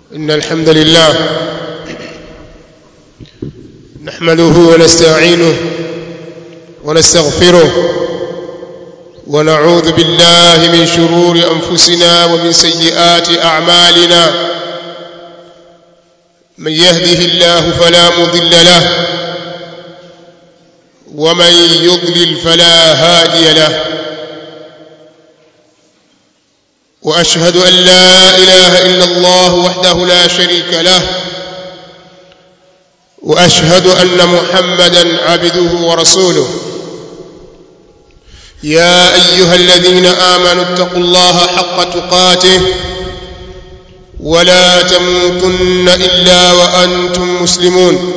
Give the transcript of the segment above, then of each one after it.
إن الحمد لله نحمده ونستعينه ونستغفره ونعوذ بالله من شرور أنفسنا ومن سيئات أعمالنا من يهده الله فلا مضل له ومن يضلل فلا هادي له واشهد ان لا اله الا الله وحده لا شريك له واشهد ان محمدا عبده ورسوله يا ايها الذين امنوا اتقوا الله حق تقاته ولا تموتن الا وانتم مسلمون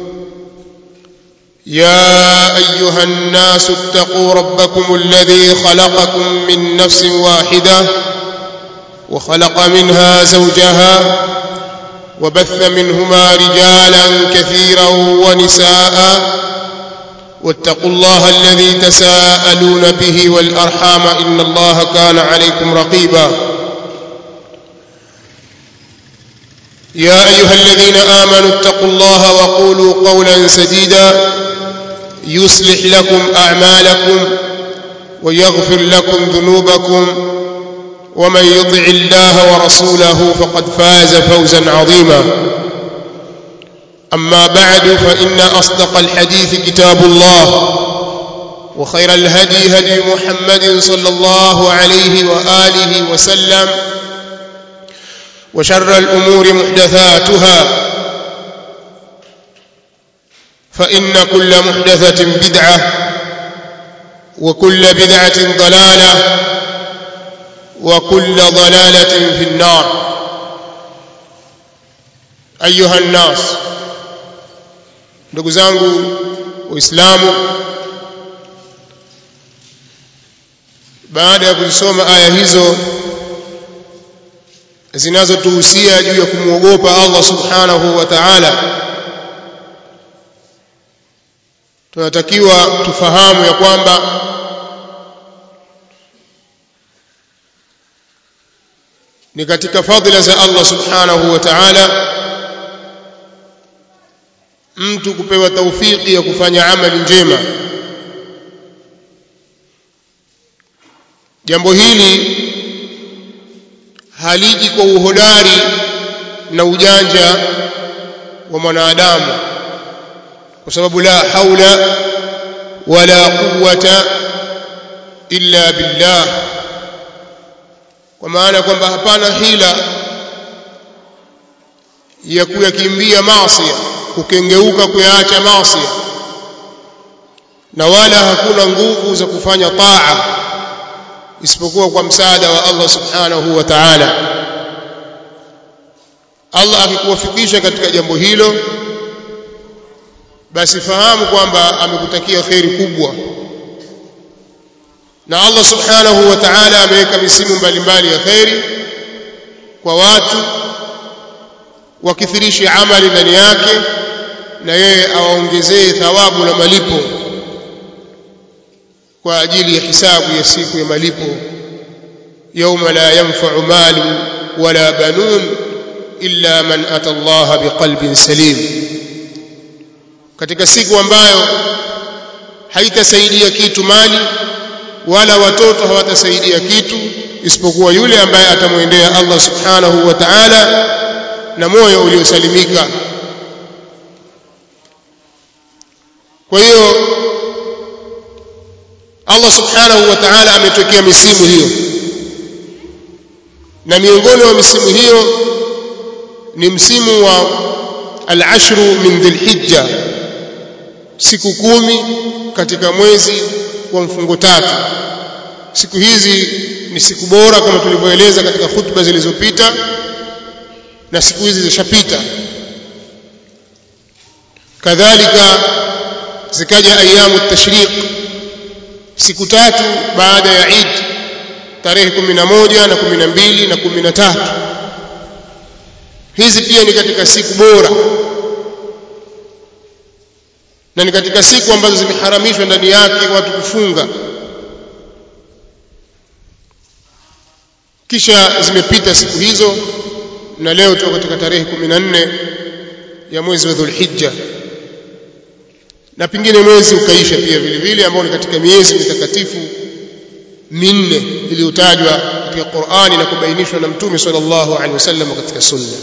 يا ايها الناس اتقوا ربكم الذي خلقكم من نفس واحده وخلق منها زوجها وبث منهما رجالا كثيرا ونساء واتقوا الله الذي تساءلون به والارحام ان الله كان عليكم رقيبا يا ايها الذين امنوا اتقوا الله وقولوا قولا سديدا يصلح لكم اعمالكم ويغفر لكم ذنوبكم ومن يطع الله ورسوله فقد فاز فوزا عظيما اما بعد فان اصدق الحديث كتاب الله وخير الهدي هدي محمد صلى الله عليه واله وسلم وشر الامور محدثاتها فان كل محدثه بدعه وكل بدعه ضلاله وكل ضلاله في النار ايها الناس ndugu zangu waislamu baada ya kuzisoma aya hizo zinazotuhusia juu ya kumwogopa Allah subhanahu wa ta'ala tunatakiwa tufahamu ya kwamba ni katika fadhila za Allah subhanahu wa ta'ala mtu kupewa taufiki ya kufanya amali njema jambo hili haliji kwa uhodari na ujanja wa mwanadamu kwa sababu la haula wala quwwata illa billah kwa maana kwamba hapana hila ya kuyakimbia maasi kukengeuka kuyaacha maasi na wala hakuna nguvu za kufanya taa isipokuwa kwa msaada wa Allah subhanahu wa ta'ala Allah akikuwafikisha katika jambo hilo basi fahamu kwamba amekutakia kheri kubwa na Allah subhanahu wa ta'ala ameweka misimu mbalimbali ya kheri kwa watu wakithirishe amali ndani yake na yeye awaongezee thawabu na malipo kwa ajili ya hisabu ya siku ya malipo yauma la yanfa'u malu wala banun illa man ata Allah biqalbin salim katika siku ambayo haitasaidia kitu mali wala watoto hawatasaidia kitu isipokuwa yule ambaye atamwendea Allah subhanahu wa ta'ala na moyo uliosalimika kwa hiyo Allah subhanahu wa ta'ala ametokea misimu hiyo na miongoni mwa misimu hiyo ni msimu wa al-ashru min dhilhijja siku kumi katika mwezi wa mfungo tatu siku hizi ni siku bora kama tulivyoeleza katika hutuba zilizopita na siku hizi zishapita kadhalika zikaja ayamu tashriq siku tatu baada ya Eid tarehe 11 na 12 na 13 hizi pia ni katika siku bora na ni katika siku ambazo zimeharamishwa ndani yake watu kufunga kisha zimepita siku hizo na leo tuko katika tarehe 14 ya mwezi wa Dhulhijja na pengine mwezi ukaisha pia vile vile ambao ni katika miezi mitakatifu minne iliyotajwa katika Qur'ani na kubainishwa na Mtume sallallahu alaihi wasallam katika Sunna.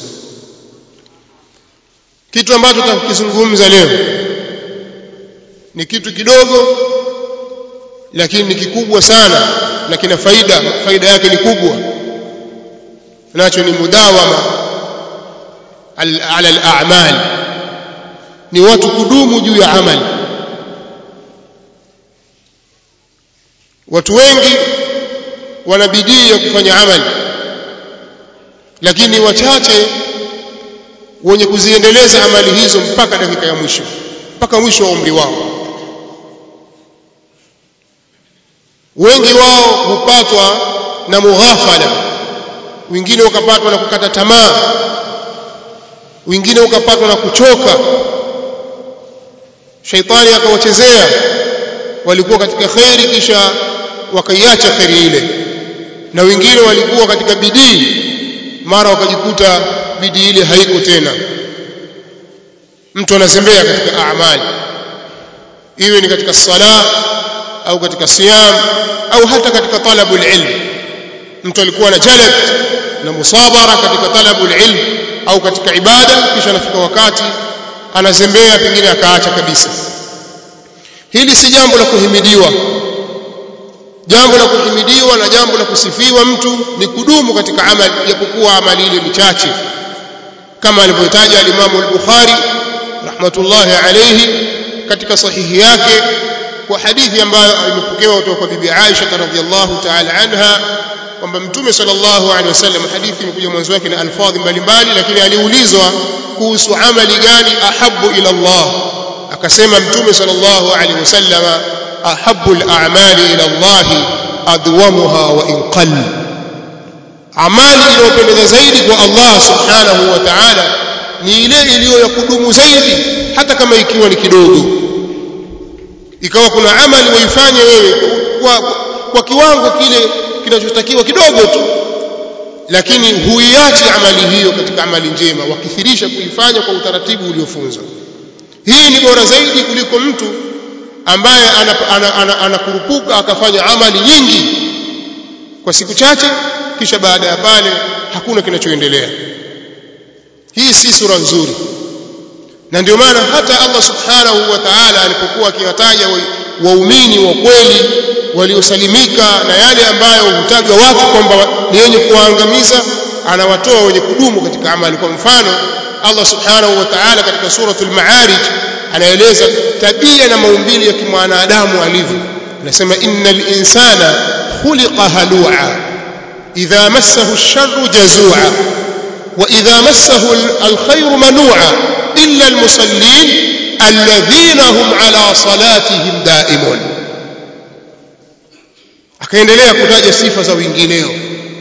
Kitu ambacho tutakizungumza leo ni kitu kidogo lakini ni kikubwa sana na kina faida, faida yake ni kubwa. Nacho ni mudawama ala al-a'mal, ni watu kudumu juu ya amali. Watu wengi wana bidii ya kufanya amali lakini wachache wenye kuziendeleza amali hizo mpaka dakika ya mwisho mpaka mwisho wa umri wao wengi wao hupatwa na mughafala wengine wakapatwa na kukata tamaa wengine wakapatwa na kuchoka shaitani akawachezea walikuwa katika khairi kisha wakaiacha khairi ile na wengine walikuwa katika bidii mara wakajikuta bidii ile haiko tena mtu anazembea katika amali iwe ni katika sala au katika siyam au hata katika talabul ilm mtu alikuwa na jalab na musabara katika talabul ilm au katika ibada kisha anafika wakati anazembea pengine akaacha kabisa hili si jambo la kuhimidiwa jambo la kuhimidiwa na jambo la kusifiwa mtu ni kudumu katika amali japokuwa amali ile ni chache kama alivyotaja al-Imam al-Bukhari rahmatullahi alayhi katika sahihi yake kwa hadithi ambayo imepokewa kutoka kwa bibi Aisha radhiyallahu ta'ala anha kwamba mtume sallallahu alaihi wasallam hadithi imekuja mwanzo wake na alfadhi mbalimbali lakini aliulizwa kuhusu amali gani ahabbu ila Allah akasema mtume sallallahu alaihi wasallam ahabbu al-a'mali ila Allah adwamuha wa in qall amali inayopendeza zaidi kwa Allah subhanahu wa ta'ala ni ile iliyo ya kudumu zaidi hata kama ikiwa ni kidogo ikawa kuna amali waifanye wewe kwa, kwa kiwango kile kinachotakiwa kidogo tu lakini huiachi amali hiyo katika amali njema wakithirisha kuifanya kwa utaratibu uliofunzwa hii ni bora zaidi kuliko mtu ambaye anakurupuka akafanya amali nyingi kwa siku chache kisha baada ya pale hakuna kinachoendelea hii si sura nzuri na ndio maana hata Allah subhanahu wa ta'ala alipokuwa akiwataja waumini wa kweli waliosalimika na yale ambayo hutajwa watu kwamba ni wenye kuwaangamiza anawatoa wenye kudumu katika amali kwa mfano Allah subhanahu wa ta'ala katika suratul ma'arij anaeleza tabia na maumbile ya kimwanadamu alivyo anasema innal insana khuliqa halua idha massahu ash-sharru jazua wa idha massahu al-khayru manua illa al-musallin alladhina hum ala salatihim daimun akaendelea kutaja sifa za wengineo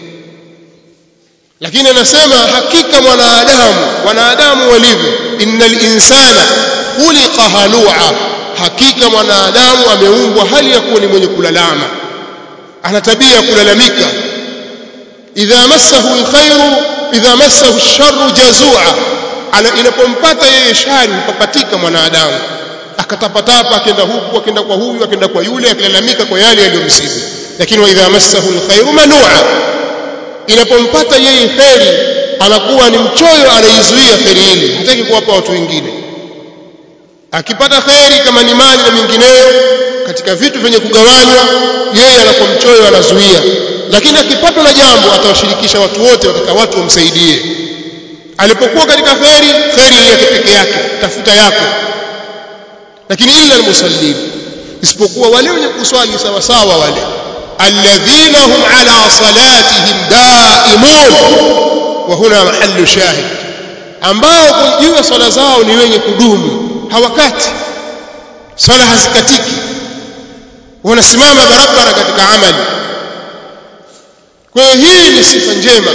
lakini anasema hakika mwanadamu wanadamu walivyo innal insana khuliqa halua hakika mwanadamu ameumbwa hali ya kuwa ni mwenye kulalama ana tabia ya kulalamika idha massahu alkhairu idha massahu alsharru jazua inapompata yeye shari hupapatika mwanadamu akatapatapa akenda huku akenda kwa huyu akenda kwa yule akilalamika kwa yale yaliyomsibu lakini wa idha massahu alkhairu manua inapompata yeye kheri anakuwa ni mchoyo anaizuia kheri ile hataki kuwapa watu wengine akipata kheri kama ni mali na mingineyo katika vitu vyenye kugawanywa yeye anakuwa mchoyo anazuia lakini akipatwa na jambo atawashirikisha watu wote wataka watu wamsaidie alipokuwa katika kheri kheri yake peke yake tafuta yako lakini illa almusallin isipokuwa wale wenye kuswali sawa sawa wale alladhina hum ala salatihim daimun wa huna mahallu shahid ambao juu ya swala zao ni wenye kudumu hawakati swala hazikatiki wanasimama barabara katika amali kwa hiyo hii ni sifa njema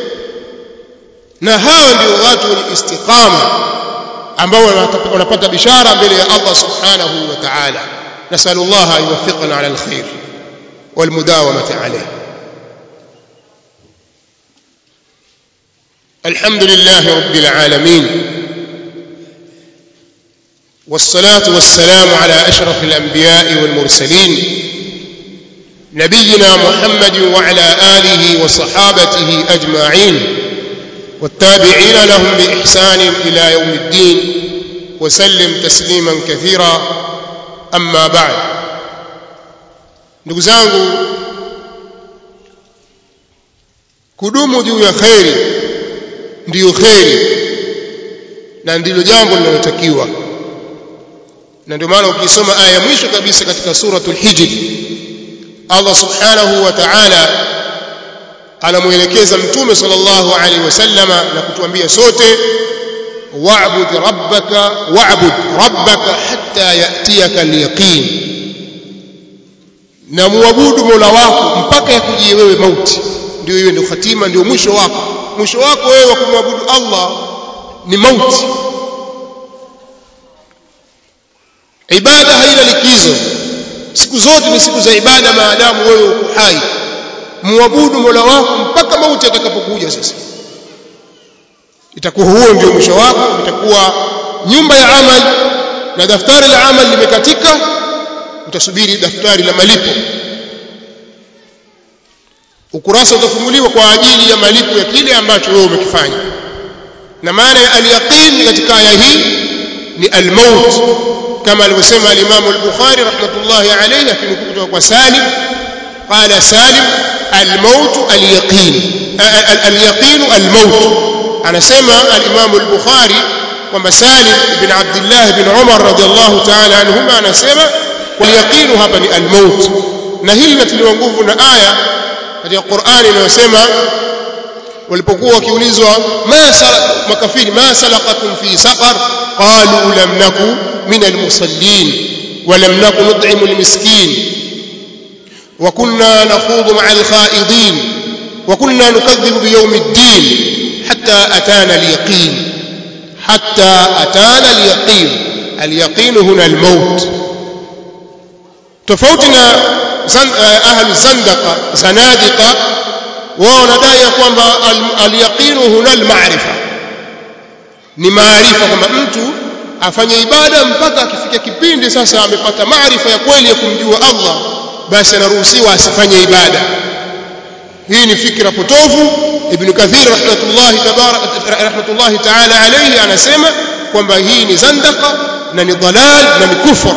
na hawa ndio watu wenye istiqama ambao wanapata bishara mbele ya Allah subhanahu wa ta'ala nasallallahu an yuwaffiqana ala alkhair والمداومة عليه الحمد لله رب العالمين والصلاة والسلام على أشرف الأنبياء والمرسلين نبينا محمد وعلى آله وصحابته أجمعين والتابعين لهم بإحسان إلى يوم الدين وسلم تسليما كثيرا أما بعد ndugu zangu kudumu juu ya kheri ndiyo kheri na ndilo jambo linalotakiwa na ndio maana ukisoma aya ya mwisho kabisa katika suratul hijr Allah subhanahu wa ta'ala anamuelekeza mtume sallallahu alaihi wasallama na kutuambia sote wa'bud rabbaka wa'bud rabbaka hatta ya'tiyaka al-yaqin na muabudu Mola wako mpaka yakujie wewe mauti ndio hiyo ndio hatima ndio mwisho wako mwisho wako wewe wa kumwabudu Allah ni mauti ibada haina likizo siku zote ni siku za ibada maadamu wewe uko hai muabudu Mola wako mpaka mauti atakapokuja sasa itakuwa huo ndio mwisho wako itakuwa nyumba ya amali na daftari la amali limekatika utasubiri daftari la malipo ukurasa utafunguliwa kwa ajili ya malipo ya kile ambacho wewe umekifanya na maana ya al-yaqin katika aya hii ni al-maut kama alivyosema al-Imam al-Bukhari rahmatullahi alayhi akinukuu kutoka kwa Salim qala Salim al-maut al-yaqin al-yaqin al-maut anasema al-Imam al-Bukhari kwamba Salim ibn Abdullah ibn Umar radiyallahu ta'ala anhuma anasema wal-yaqin hapa ni al-maut na hili linatiliwa nguvu na aya katika Qur'ani inayosema walipokuwa wakiulizwa ma makafiri ma salaqakum fi saqar qalu lam naku min almusallin wa lam naku nut'imu almiskin wa kunna nakhudhu ma'a alkhaidin wa kunna nukadhibu biyawm ad-din hatta atana al-yaqin hatta atana al-yaqin al-yaqin huna al-maut tofauti na ahli zandaqa zanadiqa wao wanadai kwamba al-yaqinu huna al-ma'rifa ni maarifa kwamba mtu afanye ibada mpaka akifikia kipindi sasa amepata maarifa ya kweli ya kumjua Allah basi anaruhusiwa asifanye ibada hii ni fikra potofu ibn kathir rahmatullahi tabarak rahmatullahi ta'ala alayhi anasema kwamba hii ni zandaqa na ni dalal na ni kufur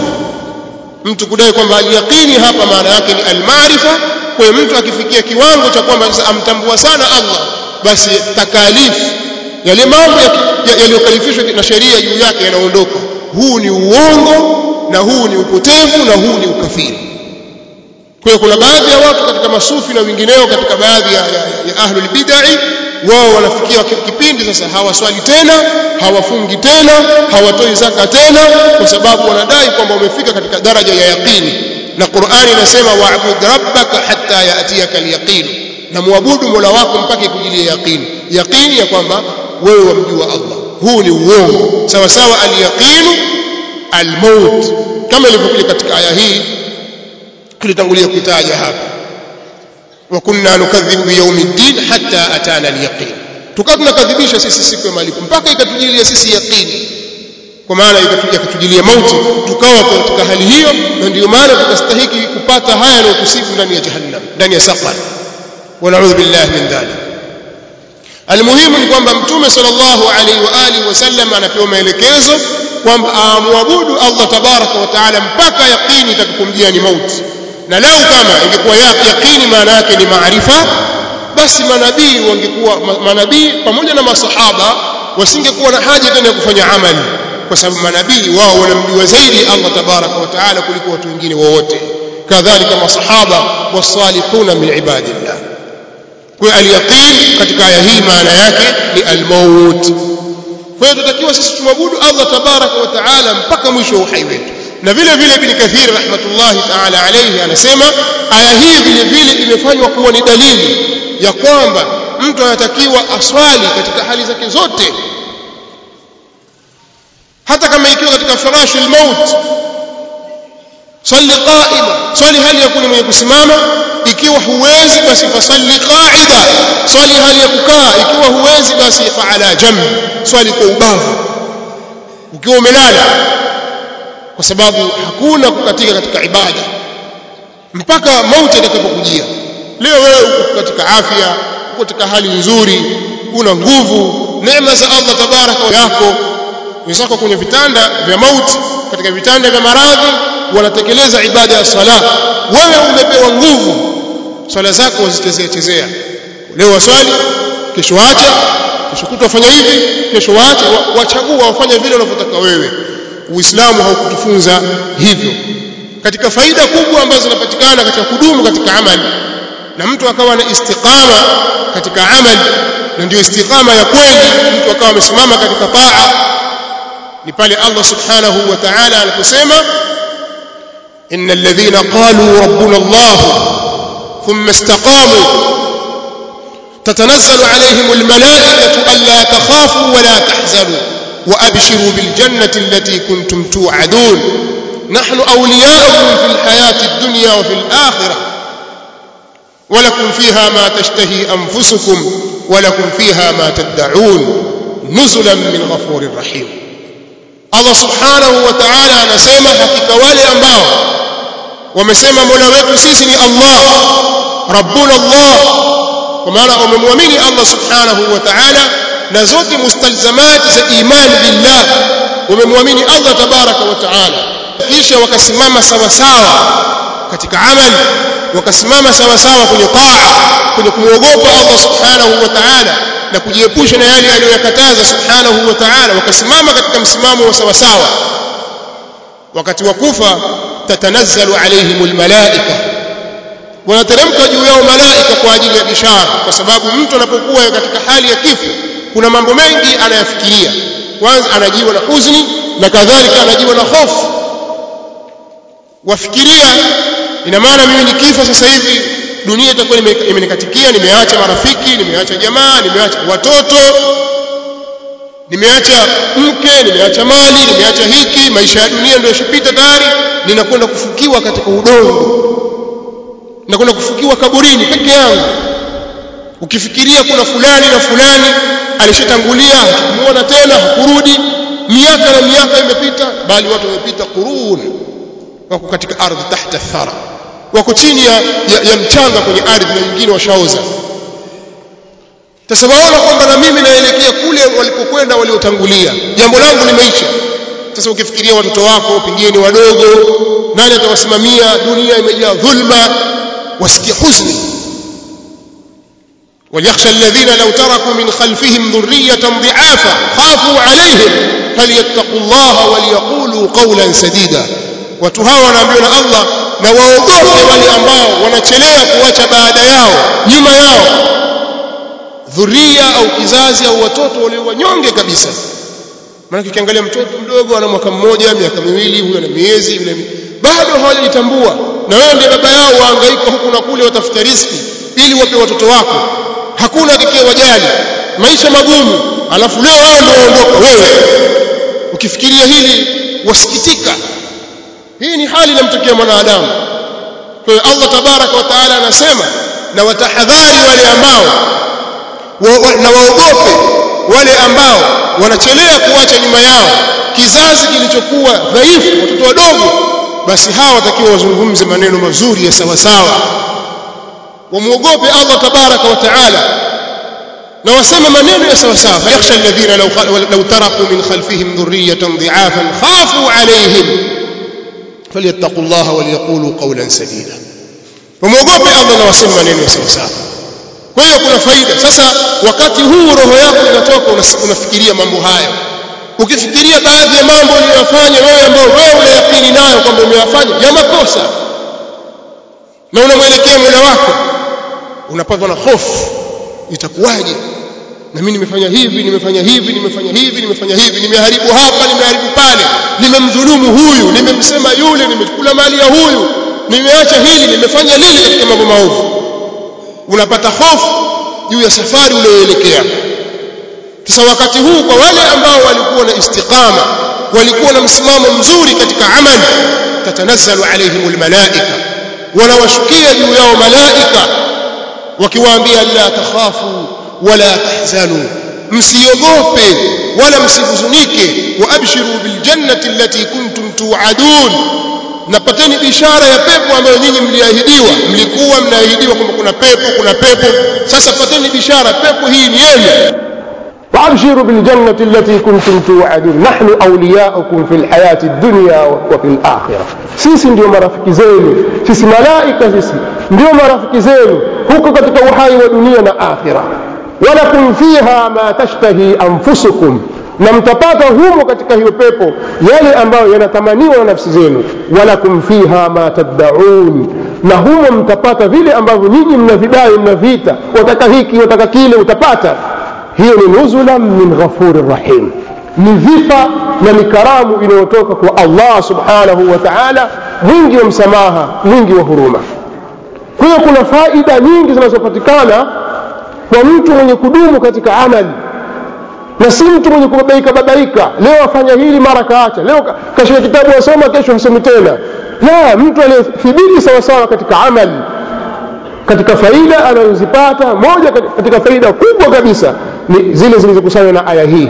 mtu kudai kwamba al-yaqini hapa maana yake ni al-maarifa kwa mtu akifikia kiwango cha kwamba amtambua sana Allah basi takalifu yale mambo yaliyokalifishwa na sheria juu yake yanaondoka huu ni uongo na huu ni upotevu na huu ni ukafiri kwa hiyo kuna baadhi ya watu katika masufi na wengineo katika baadhi ya, ya, ya ahlul bid'ah wao wanafikia kipindi sasa hawaswali tena hawafungi tena hawatoi zaka tena kwa sababu wanadai kwamba wamefika katika daraja ya yaqini na Qur'ani inasema wa'bud rabbaka hatta ya'tiyaka al-yaqin na muabudu Mola wako mpaka ikujilie yaqini yaqini ya kwamba wewe wamjua Allah huu ni uongo sawa sawa al-yaqinu al-maut kama ilivyokuja katika aya hii tulitangulia kutaja hapa wa kunna nukadhibu biyawmiddin hatta atana al-yaqin tukawa tunakadhibisha sisi siku ya malipo mpaka ikatujilia sisi yaqini kwa maana ikatujilia mauti tukawa katika hali hiyo na ndio maana tukastahiki kupata haya yanayotusifu ndani ya jahannam ndani ya saqar wa na'udhu billahi min dhalik almuhimu ni kwamba mtume sallallahu alaihi wa alihi wasallam anapewa maelekezo kwamba amwabudu Allah tabaraka wa taala mpaka yaqini itakapomjia ni mauti na lau kama ingekuwa yaqini maana yake ni maarifa basi manabii wangekuwa manabii pamoja na masahaba wasingekuwa na haja tena ya kufanya amali kwa sababu manabii wao wanamjua zaidi Allah tabaraka wa taala kuliko watu wengine wowote kadhalika masahaba wasalihuna min ibadillah kwa al-yaqin katika aya hii maana yake ni al-maut kwa hiyo tutakiwa sisi tumwabudu Allah tabaraka wa taala mpaka mwisho wa uhai wetu na vile vile ibn kathir rahmatullahi taala alayhi anasema aya hii vile vile imefanywa kuwa ni dalili ya kwamba mtu anatakiwa aswali katika hali zake zote hata kama ikiwa katika firashul maut swali qaima swali hali ya kuwa mwenye kusimama ikiwa huwezi basi fasalli qa'ida swali hali ya kukaa ikiwa huwezi basi fa ala jamb swali kwa ubavu ukiwa umelala kwa sababu hakuna kukatika katika ibada mpaka mauti itakapokujia leo wewe uko katika afya uko katika hali nzuri una nguvu neema za Allah tabaraka yako wenzako kwenye vitanda vya mauti katika vitanda vya maradhi wanatekeleza ibada ya sala wewe umepewa nguvu swala zako wazichezea chezea leo waswali kesho acha kesho kutwa fanya hivi kesho waache wachagua wafanye vile unavyotaka wewe uislamu haukutufunza hivyo katika faida kubwa ambazo zinapatikana katika kudumu katika amali na mtu akawa na istiqama katika amali na ndio istiqama ya kweli mtu akawa amesimama katika taa ni pale Allah subhanahu wa ta'ala aliposema innal ladhina qalu rabbuna Allah thumma istaqamu تتنزل عليهم الملائكة ألا تخافوا ولا تحزنوا وأبشروا بالجنة التي كنتم توعدون نحن أولياؤكم في الحياة الدنيا وفي الآخرة ولكم فيها ما تشتهي أنفسكم ولكم فيها ما تدعون نزلا من غفور رحيم الله سبحانه وتعالى anasema hakika wale ambao wamesema mola wetu sisi ni Allah rabbuna Allah kwa maana wamemwamini Allah subhanahu wa ta'ala na zote mustalzamati za imani billah wamemwamini Allah tabaraka wa ta'ala kisha wakasimama sawa sawa katika amali wakasimama sawa sawa kwenye taa kwenye kumwogopa Allah subhanahu wa ta'ala na kujiepusha na yale aliyokataza subhanahu wa ta'ala wakasimama katika msimamo wa sawa sawa wakati wa kufa tatanazzalu alaihimul malaika wanateremka juu yao malaika kwa ajili ya bishara kwa sababu mtu anapokuwa katika hali ya kifo kuna mambo mengi anayafikiria kwanza anajiwa na huzuni na kadhalika anajiwa na hofu wafikiria ina maana mimi nikifa sasa hivi dunia itakuwa imenikatikia nimeacha marafiki nimeacha jamaa nimeacha watoto nimeacha mke nimeacha mali nimeacha hiki maisha ya dunia ndio yashipita tayari ninakwenda kufukiwa katika udongo nakwenda kufukiwa kaburini peke yangu ukifikiria kuna fulani na fulani alishatangulia hakumuona tena hakurudi miaka na miaka imepita bali watu wamepita qurun wako katika ardhi tahta thara wako chini ya, ya, ya mchanga kwenye ardhi na wengine washaoza sasa waona kwamba na mimi naelekea kule walipokwenda waliotangulia jambo langu limeisha sasa ukifikiria watoto wako pengine ni wadogo nani atawasimamia dunia imejaa dhulma wasikia huzuni وليخشى الذين لو تركوا من خلفهم ذرية ضعافا خافوا عليهم فليتقوا الله وليقولوا قولا سديدا watu hawa wanaambiwa na Allah na waogope wale ambao wanachelea kuacha baada yao nyuma yao dhuria au kizazi au watoto walio wanyonge kabisa maana ukiangalia mtoto mdogo ana mwaka mmoja miaka miwili huyo ana miezi yule bado hawajitambua na wewe ndiye baba yao wahangaika huku na kule watafuta riziki ili wape watoto wako hakuna atakayewajali maisha magumu alafu leo wao ndio waondoka wewe ukifikiria hili wasikitika hii ni hali inamtokea mwanadamu kwa hiyo Allah tabaraka wa taala anasema na watahadhari wale ambao wa, wa, na waogope wale ambao wanachelea kuacha nyuma yao kizazi kilichokuwa dhaifu watoto wadogo basi hawa watakiwa wazungumze maneno mazuri ya sawa sawa wamuogope Allah tabaraka wa taala na waseme maneno ya sawa sawa yakhsha alladhina law law taraku min khalfihim dhurriyatan dhi'afan khafu alayhim falyattaqullaha waliyaqulu qawlan sadida wamuogope Allah na waseme maneno ya sawa sawa kwa hiyo kuna faida sasa wakati huu roho yako inatoka unafikiria mambo haya ukifikiria baadhi ya mambo uliyofanya wewe ambao wewe unayakini nayo kwamba umeyafanya ya makosa na unamwelekea Mola wako unapatwa na hofu itakuwaje na mimi nimefanya hivi nimefanya hivi nimefanya hivi nimefanya hivi nimeharibu hapa nimeharibu pale nimemdhulumu huyu nimemsema yule nimekula mali ya huyu nimeacha hili nimefanya lile katika mambo maovu unapata hofu juu ya safari uliyoelekea sasa wakati huu kwa wale ambao walikuwa na istiqama walikuwa na msimamo mzuri katika amali tatanazzalu alaihim almalaika wanawashukia juu yao malaika wakiwaambia la takhafu wala tahzanu msiogope wala msihuzunike wa abshiru biljannati allati kuntum tu'adun napateni bishara ya pepo ambayo nyinyi mliahidiwa mlikuwa mnaahidiwa kwamba kuna pepo kuna pepo sasa pateni bishara pepo hii ni yenu وابشروا بالجنة التي كنتم توعدون نحن أولياؤكم في الحياة الدنيا وفي الآخرة sisi ndio marafiki zenu sisi malaika sisi ndio marafiki zenu huko katika uhai wa dunia na akhira walakum fiha ma tashtahi anfusukum na mtapata humo katika hiyo pepo yale ambayo yanatamaniwa na nafsi zenu walakum fiha ma taddaun na humo mtapata vile ambavyo nyinyi mnavidai mnaviita wataka hiki wataka kile utapata hiyo ni nuzulan min ghafurir rahim ni dhifa na ni karamu inayotoka kwa Allah subhanahu wa ta'ala mwingi wa msamaha mwingi wa huruma kwa hiyo kuna faida nyingi zinazopatikana kwa mtu mwenye kudumu katika amali na si mtu mwenye kubabaika babaika leo afanya hili mara kaacha leo kashika kitabu asoma kesho hasomi tena la mtu aliyethibiti sawasawa katika amali katika faida anazozipata moja katika faida kubwa kabisa ni zile zilizokusanywa na aya hii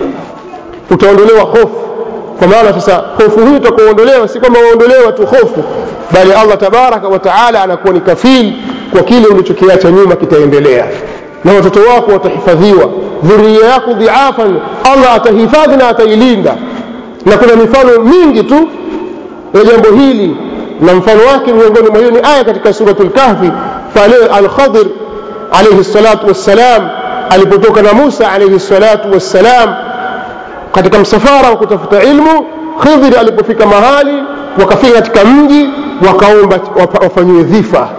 utaondolewa hofu kwa maana sasa hofu hii utakuondolewa si kwamba waondolewa tu hofu bali Allah tabaraka wa taala anakuwa ni kafili kwa kile ulichokiacha nyuma kitaendelea na watoto wako watahifadhiwa dhuria yako dhiafan Allah atahifadhi na atailinda na kuna mifano mingi tu ya jambo hili na mfano wake miongoni mwa hiyo ni aya katika suratul kahfi pale al-Khadir alayhi salatu wassalam alipotoka na Musa alayhi salatu wassalam katika msafara wa kutafuta ilmu Khidr alipofika mahali wakafika katika mji wakaomba wafanyiwe dhifa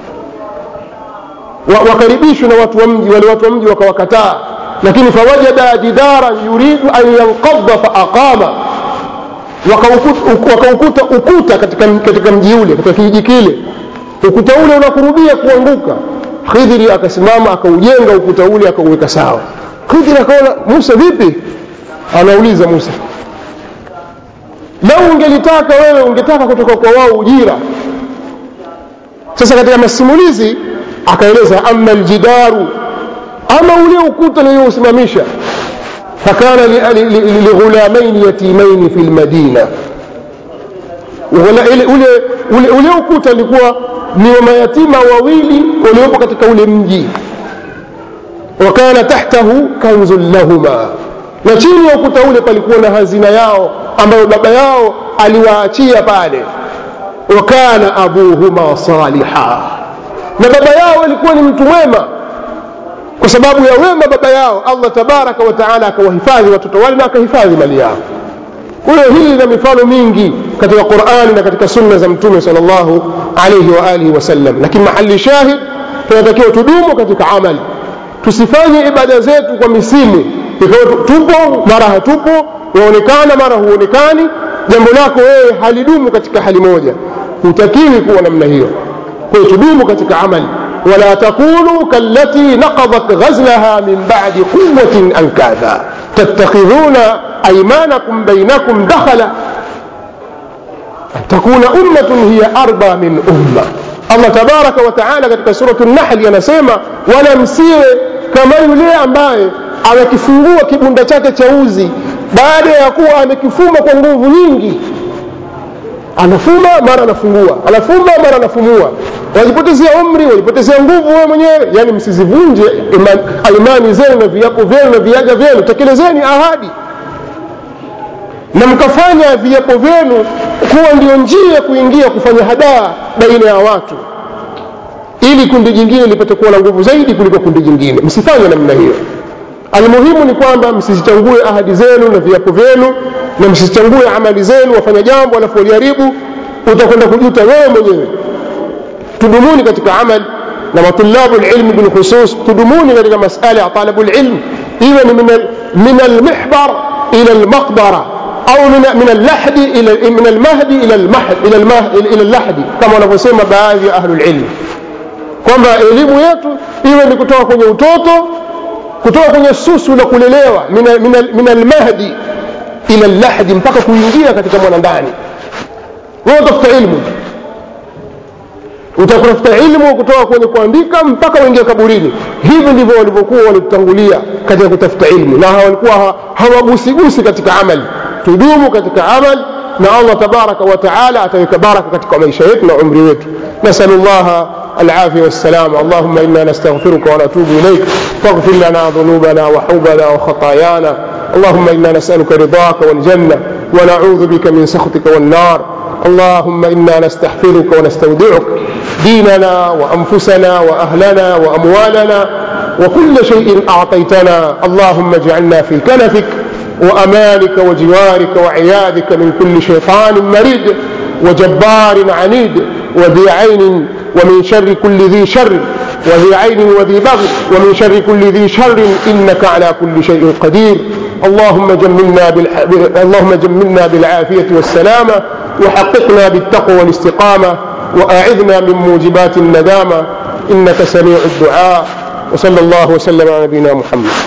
wakaribishwe na watu wa mji wale watu wa mji wakawakataa lakini fawajada jidaran yuridu an yanqadha faaqama wakaukuta ukuta katika, katika mji ule katika kijiji kile ukuta ule unakurubia kuanguka khidhiri akasimama akaujenga ukuta ule akauweka sawa khidhiri akaona musa vipi anauliza musa lau ungelitaka wewe ungetaka kutoka kwa wao ujira sasa katika masimulizi akaeleza ama aljidaru ama ule ukuta niliyousimamisha fakana lighulamaini yatimaini fi lmadina ule, ule, ule ukuta ulikuwa ni wa mayatima wawili waliopo katika ule mji wakana tahtahu kanzun lahuma na chini ya ukuta ule palikuwa na hazina yao ambayo baba yao aliwaachia pale wakana abuhuma saliha na baba yao alikuwa ni mtu mwema kwa sababu ya wema baba yao Allah tabaraka wa taala akawahifadhi watoto wale na akahifadhi mali yao kwa hiyo hili lina mifano mingi katika Qur'ani na katika sunna za mtume sallallahu alayhi wa alihi wasallam lakini mahali shahid tunatakiwa tudumu katika amali tusifanye ibada zetu kwa misimu ikawa tupo mara hatupo waonekana mara huonekani jambo lako wewe halidumu katika hali moja hutakiwi kuwa namna hiyo kwa hiyo tudumu katika amali ولا تكونوا كالتي نقضت غزلها من بعد قوة أنكاثا تتخذون أيمانكم بينكم دخلا تكون أمة هي أربى من أمة Allah tabaraka wa taala katika suratu Nahli anasema wala msiwe kama yule ambaye amekifungua kibunda chake cha uzi baada ya kuwa amekifuma kwa nguvu nyingi anafuma mara anafungua anafuma mara anafumua wajipotezea umri wajipotezea nguvu wewe mwenyewe yani msizivunje imani zenu na viapo vyenu na viaga vyenu tekelezeni ahadi na mkafanya viapo vyenu kuwa ndio njia ya kuingia kufanya hadaa baina ya watu ili kundi jingine lipate kuwa na nguvu zaidi kuliko kundi jingine msifanye namna hiyo almuhimu ni kwamba msizichangue ahadi zenu na viapo vyenu na msizichangue amali zenu wafanya jambo alafu waliharibu utakwenda kujuta wewe mwenyewe tudumuni katika amal na matulabu lilmi bilkhusus tudumuni katika masala ya talabu lilm iwe ni min almihbar ila almaqbara au min allahdi ila min almahdi ila almahd ila almahd ila allahdi kama wanavyosema baadhi ya ahlul ilm kwamba elimu yetu iwe ni kutoka kwenye utoto kutoka kwenye susu la kulelewa min almahdi ila lahdi mpaka kuingia katika mwanandani wewe utafuta ilmu utakutafuta ilmu kutoka kwenye kuandika mpaka uingia kaburini hivi ndivyo walivyokuwa walitutangulia katika kutafuta ilmu na walikuwa hawagusigusi katika amali tudumu katika amali na allah tabaraka wa taala ataweka baraka katika maisha yetu na umri wetu nasalu llaha العافية والسلامة اللهم إنا نستغفرك ونتوب إليك فاغفر لنا ذنوبنا وحوبنا وخطايانا اللهم إنا نسألك رضاك والجنة ونعوذ بك من سخطك والنار اللهم إنا نستحفظك ونستودعك ديننا وأنفسنا وأهلنا وأموالنا وكل شيء أعطيتنا اللهم اجعلنا في كنفك وأمانك وجوارك وعياذك من كل شيطان مريد وجبار عنيد وذي عين ومن شر كل ذي شر وذي عين وذي بغي ومن شر كل ذي شر إنك على كل شيء قدير اللهم جملنا بالح... اللهم جملنا بالعافية والسلامة وحققنا بالتقوى والاستقامة وأعذنا من موجبات الندامة إنك سميع الدعاء وصلى الله وسلم على نبينا محمد